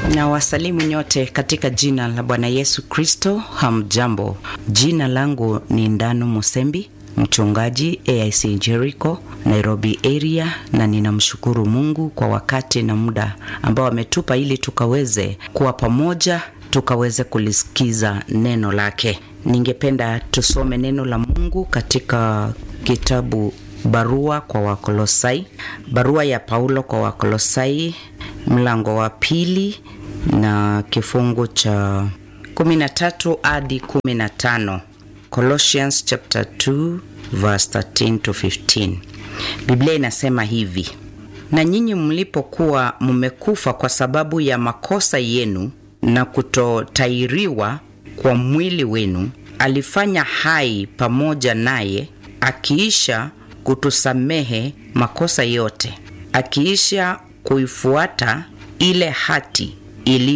na wasalimu nyote katika jina la Bwana Yesu Kristo. Hamjambo, jina langu ni Ndano Musembi, mchungaji AIC Jericho, Nairobi area, na ninamshukuru Mungu kwa wakati na muda ambao ametupa ili tukaweze kuwa pamoja, tukaweze kulisikiza neno lake. Ningependa tusome neno la Mungu katika kitabu barua kwa Wakolosai, barua ya Paulo kwa Wakolosai mlango wa pili na kifungu cha 13 hadi 15. Colossians chapter 2 verse 13 to 15. Biblia inasema hivi: na nyinyi mlipokuwa mmekufa kwa sababu ya makosa yenu na kutotairiwa kwa mwili wenu, alifanya hai pamoja naye, akiisha kutusamehe makosa yote, akiisha kuifuata ile hati ili